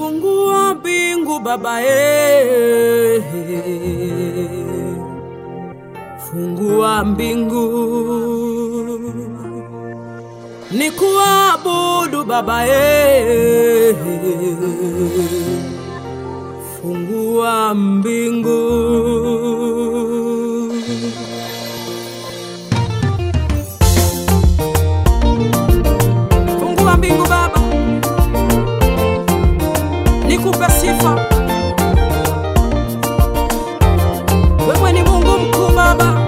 Fungua mbingu Baba, eh. Fungua mbingu ni kuabudu Baba, eh. Fungua mbingu Fungua mbingu Baba, nikupe sifa. Wewe ni Mungu mkuu Baba,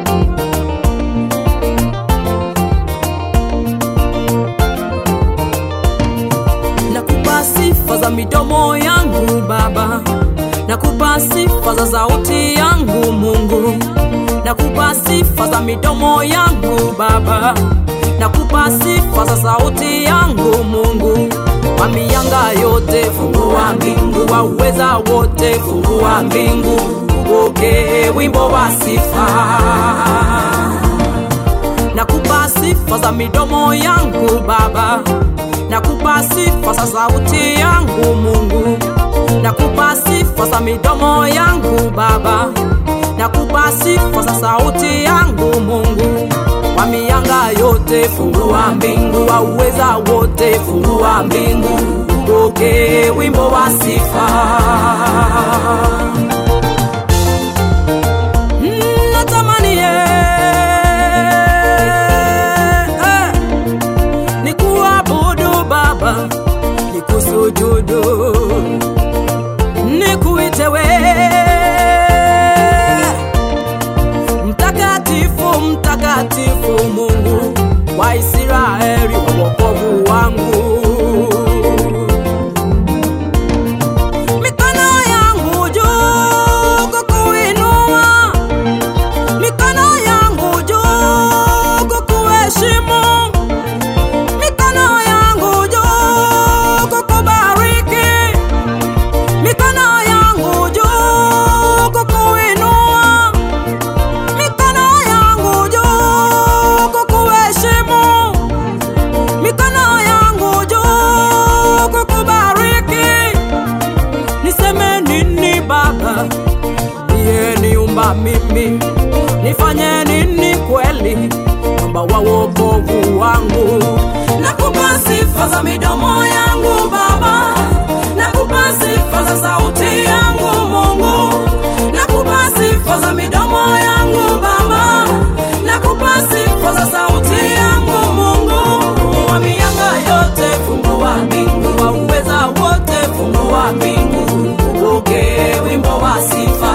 nakupa sifa za midomo yangu Baba, nakupa sifa za sauti yangu Mungu, nakupa sifa za midomo yangu Baba, nakupa sifa za sauti yangu Mungu. Kwa mianga yote fungua mbingu, wa uweza wote fungua mbingu, upokee wimbo wa sifa nakupa sifa za midomo yangu Baba, nakupa sifa za sauti yangu Mungu, nakupa sifa za midomo yangu Baba, nakupa sifa za sauti yangu Mungu. Kwa mianga yote fungua mbingu, wa uweza wote fungua mbingu, upokee wimbo wa sifa. Mm, natamani eh, ni kuabudu Baba, ni kusujudu, ni kuite wewe mtakatifu, mtakatifu Mungu wa Israeli, wa wokovu wangu. Mikono yangu juu kukuinua, mikono yangu juu kukuheshimu, mikono yangu juu kukubariki, mikono yangu juu kukuinua, mikono yangu juu kukuheshimu, mikono yangu juu kukubariki. Niseme nini Baba, ndiye niumba mimi, nifanye nini kweli, mwamba wa wokovu wangu? Nakupa sifa za midomo yangu Baba, nakupa sifa za sauti yangu Mungu, nakupa sifa za midomo yangu Baba, nakupa sifa za sauti yangu Mungu. Wa mianga yote fungua mbingu, wa uweza wote fungua mbingu, upokee wimbo wa sifa.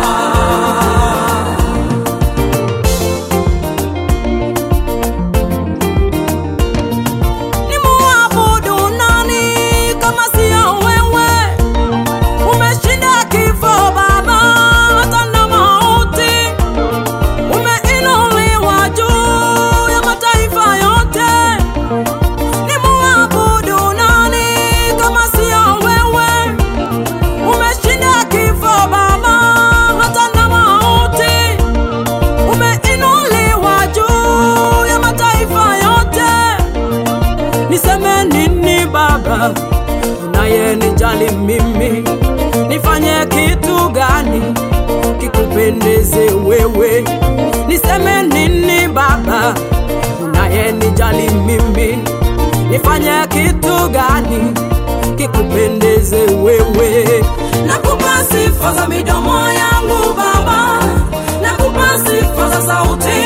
Ni muabudu nani kama sio wewe? Umeshinda kifo Baba, hata na mauti. Umeinuliwa juu ya mataifa yote. Ni muabudu nani kama sio wewe? Umeshinda kifo Baba, hata na mauti. Umeinuliwa juu ya mataifa yote. Niseme nini Baba, unayenijali mimi? Nifanye kitu gani kikupendeze wewe? Niseme nini Baba, unayenijali mimi? Nifanye kitu gani kikupendeze wewe? Nakupa sifa za midomo yangu Baba, nakupa sifa za sauti